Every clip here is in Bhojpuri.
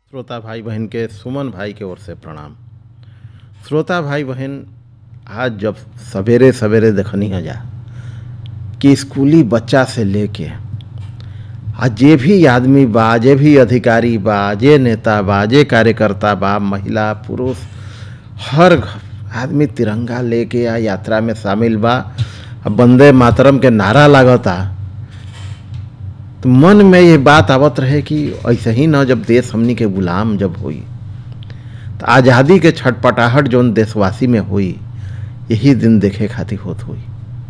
श्रोता भाई बहन के सुमन भाई के ओर से प्रणाम श्रोता भाई बहन आज जब सवेरे सवेरे देखनी है जा कि स्कूली बच्चा से लेके आ जे भी आदमी बा जे भी अधिकारी बा जे नेता बा जे कार्यकर्ता बा महिला पुरुष हर घ- आदमी तिरंगा लेके आ यात्रा में शामिल बा आ वंदे मातरम के नारा लागता तो मन में ये बात आवत रहे कि ऐसे ही ना जब देश हमनी के गुलाम जब हुई तो आज़ादी के छटपटाहट जौन देशवासी में हुई यही दिन देखे खातिर होत हुई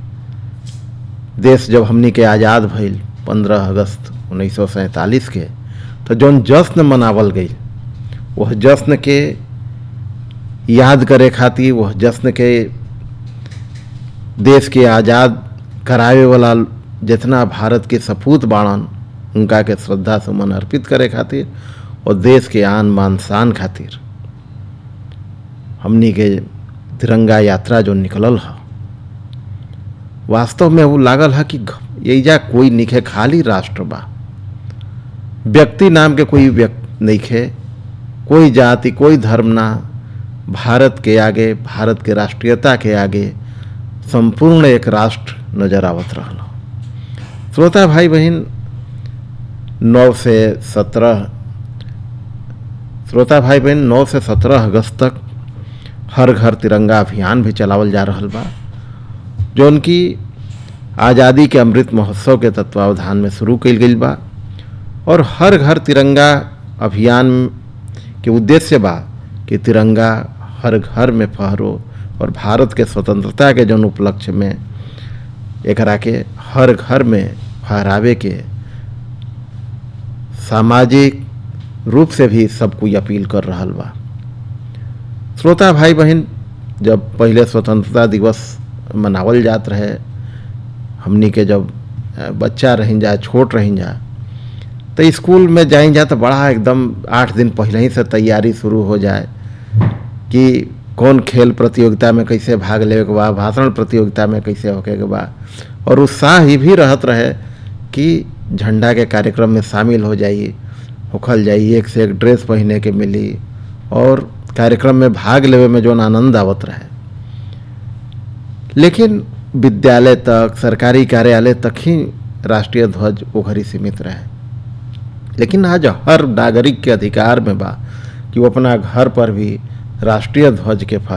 देश जब हमनी के आज़ाद भइल पंद्रह अगस्त उन्नीस के तो जौन जश्न मनावल गई वह जश्न के याद करे खातिर वह जश्न के देश के आज़ाद करावे वाला जितना भारत के सपूत बाणन उनका के श्रद्धा सुमन अर्पित करे खातिर और देश के आन बान शान खातिर हमनी के तिरंगा यात्रा जो निकलल ह वास्तव में वो लागल है कि एजा कोई निखे खाली राष्ट्र बा व्यक्ति नाम के कोई व्यक्ति नइखे कोई जाति कोई धर्म ना भारत के आगे भारत के राष्ट्रीयता के आगे संपूर्ण एक राष्ट्र नजर आवत रहल श्रोता भाई बहन नौ से सत्रह श्रोता भाई बहन नौ से सत्रह अगस्त तक हर घर तिरंगा अभियान भी चलावल जा रहल बा जो उनकी आज़ादी के अमृत महोत्सव के तत्वावधान में शुरू कइल गइल बा और हर घर तिरंगा अभियान के उद्देश्य बा कि तिरंगा हर घर में फहरो और भारत के स्वतंत्रता के जौन उपलक्ष्य में एकरा के हर घर में फहरावे के सामाजिक रूप से भी सब कोई अपील कर रहल बा श्रोता भाई बहन जब पहले स्वतंत्रता दिवस मनावल जात रहे हमनी के जब अ, बच्चा रहिन जा छोट रहिन जा तो स्कूल में जाइन जा तो बड़ा एकदम आठ दिन पहले ही से तैयारी शुरू हो जाए कि कौन खेल प्रतियोगिता में कैसे भाग लेवे के बा भाषण प्रतियोगिता में कैसे होके के बा और उत्साह ही भी रहत रहे कि झंडा के कार्यक्रम में शामिल हो जाइए होखल जाइए एक से एक ड्रेस पहने के मिली और कार्यक्रम में भाग लेवे में जौन आनंद आवत रहे लेकिन विद्यालय तक सरकारी कार्यालय तक ही राष्ट्रीय ध्वज वो घड़ी सीमित रहे लेकिन आज हर नागरिक के अधिकार में बा कि वो अपना घर पर भी राष्ट्रीय ध्वज के